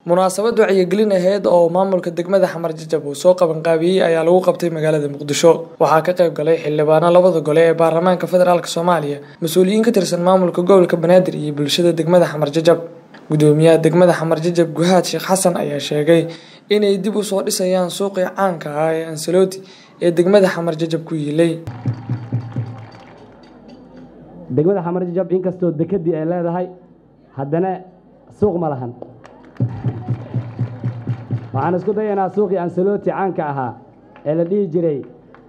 munaasabad wacyigelin aheyd oo maamulka degmada xamar jajab uu soo qabanqaabiyey ayaa lagu qabtay magaalada muqdisho waxaa ka qayb galay xildhibaano labada gole ee baarlamaanka federaalk soomaaliya mas-uuliyiin ka tirsan maamulka gobolka banaadir iyo bulshada degmada xamar jajab gudoomiyaha degmada xamar jajab guhaad sheekh xasan ayaa sheegay inay dib u soo dhisayaan suuqii caanka ah ee ansaloti ee degmada xamar jajab ku yiilay degmada xamar jajab inkastoo dekedii ay leedahay haddana suuq ma lahan waxaan isku dayaynaa suuqii ansaloti caanka ahaa ee la dhihi jiray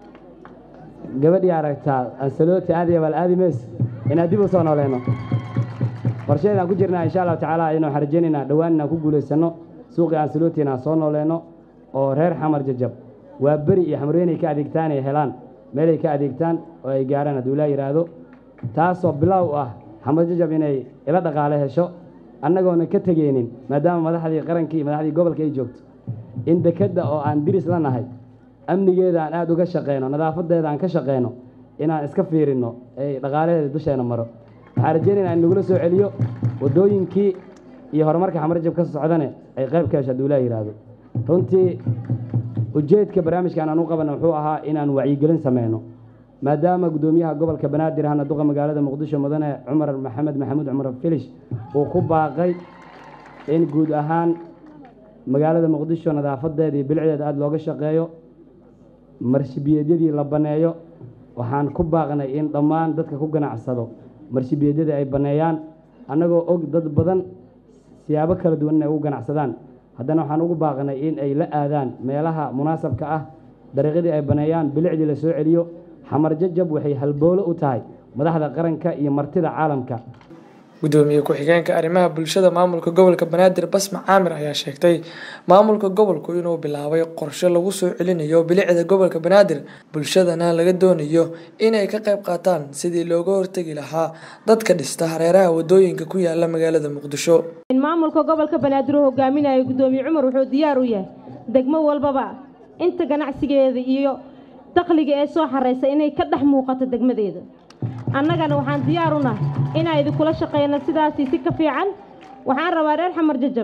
gabadhii aragtaa ansaloti aadiyabal aadimeys inaan dib u soo nooleyno qorsheedaan ku jirnaa insha allahu tacaala aynu waxaan rajaynaynaa dhowaan inaan ku guulaysanno suuqii ansaloti inaan soo nooleyno oo reer xamar jajab waa beri iyo xamreenay ka adeegtaan ay helaan meelay ka adeegtaan oo ay gaarhaan hadduu ilaa yidhaahdo taasoo bilow ah xamar jajab inay ila dhaqaale hesho annagoona ka tegeynin maadaama madaxdii qarankii iyo madaxdii gobolka ay joogto in dekedda oo aan diris la nahay amnigeeda aan aada uga shaqeyno nadaafadeeda aan ka shaqeyno inaan iska fiirinno ay dhaqaalaheeda dusheena maro waxaan rajeynaynaa in lagula soo celiyo waddooyinkii iyo horumarka xamar jajab ka socdane ay qayb ka hesho hadduu ilaa yidhaahdo runtii ujeedka barnaamijkan aan u qabana wuxuu ahaa inaan wacyigelin sameyno maadaama guddoomiyaha gobolka banaadir ahna duqa magaalada muqdisho mudane cumar maxamed maxamuud cumar filish uu ku baaqay in guud ahaan magaalada muqdisho nadaafadeeda iyo bilicdeeda aada looga shaqeeyo marshibiyeedyadii la banneeyo waxaan ku baaqnay in dhammaan dadka ku ganacsado marshibiyeedyada ay banneeyaan annagoo og dad badan siyaabo kala duwan inay ugu ganacsadaan haddana waxaan ugu baaqnay in ay la aadaan meelaha munaasabka ah dariiqyadii ay banneeyaan bilicdii la soo celiyo xamar jajab waxay halboolo u tahay madaxda qaranka iyo martida caalamka gudoomiye ku-xigeenka arrimaha bulshada maamulka gobolka banaadir basma caamir ayaa sheegtay maamulka gobolku inuu bilaabay qorshe lagu soo celinayo bilicda gobolka banaadir bulshadana laga doonayo inay ka qayb qaataan sidii looga hortegi lahaa dadka dhista hareeraha wadooyinka ku yaala magaalada muqdisho maamulka gobolka banaadir uu hogaaminayo gudoomiye cumar wuxuu diyaar u yahay degmo walbaba inta ganacsigeeda iyo dakhliga ee soo xaraysa inay ka dhex muuqato degmadeeda annagana waxaan diyaar u nahay inaan idinkula shaqeyno sidaasii si ka fiican waxaan rabaa reer xamar jajab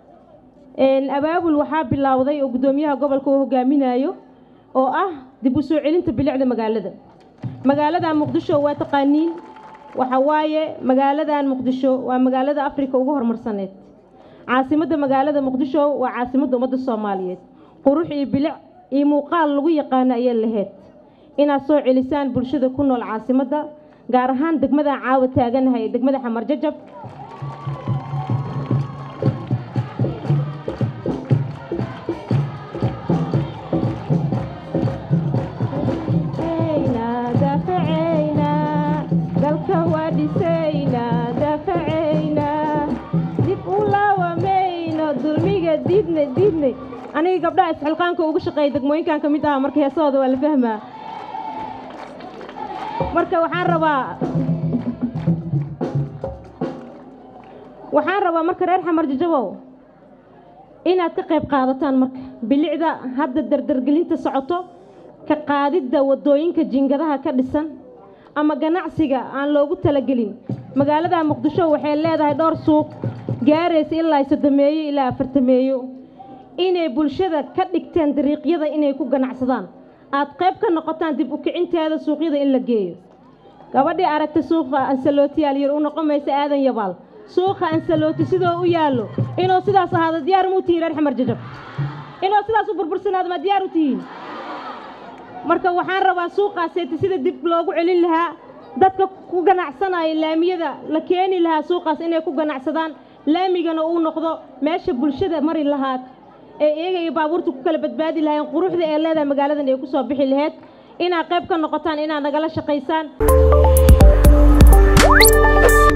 abaabul waxaa bilowday oo guddoomiyaha gobolka uu hogaaminayo oo ah dib u soo celinta bilicda magaalada magaalada muqdisho waa taqaaniin waxa waaye magaaladan muqdisho waa magaalada afrika ugu horumarsaneed caasimadda magaalada muqdisho waa caasimadda ummadda soomaaliyeed qurux iyo bilic iyo muuqaal lagu yaqaano ayay lahayd inaad soo celisaan bulshada ku nool caasimadda gaar ahaan degmadaan caawa taaganahay ee degmada xamar jajab dalka waa dhisaynaa daafacaynaa dib u laawamayno dulmiga diidna diidnay aniga gabdhaha isxilqaanka ugu shaqeeya degmooyinkan ka mid aha marka heesahooda waa la fahmaa marka waxaan rabaa waxaan rabaa marka reer xamar jajabow inaad ka qayb qaadataan marka bilicda hadda dardargelinta socoto ka qaadidda waddooyinka jingadaha ka dhisan ama ganacsiga aan loogu talagelin magaalada muqdisho waxay leedahay dhowr suuq gaaraysa ilaa soddomeeyo ilaa afartameeyo inay bulshada ka dhigteen dariiqyada inay ku ganacsadaan aad qayb ka noqotaan dib u kicinteeda suuqyada in la geeyo gabadhii aragta suuqa ansalooti yaalyar u noqon maysa aadan yabaal suuqa ansalooti sidoo u yaallo inuu sidaas ahaado diyaar muu tihiin reer xamar jajab inuu sidaas u burbursanaado ma diyaar u tihiin marka waxaan rabaa suuqaaseeta sida dib loogu celin lahaa dadka ku ganacsanaya laamiyada la keeni lahaa suuqaas inay ku ganacsadaan laamigana uu noqdo meesha bulshada mari lahaa ee iyaga iyo baabuurta ku kala badbaadi lahayn quruxda ee leedahay magaaladan ay ku soo bixi lahayd inaad qayb ka noqotaan inaad nagala shaqaysaan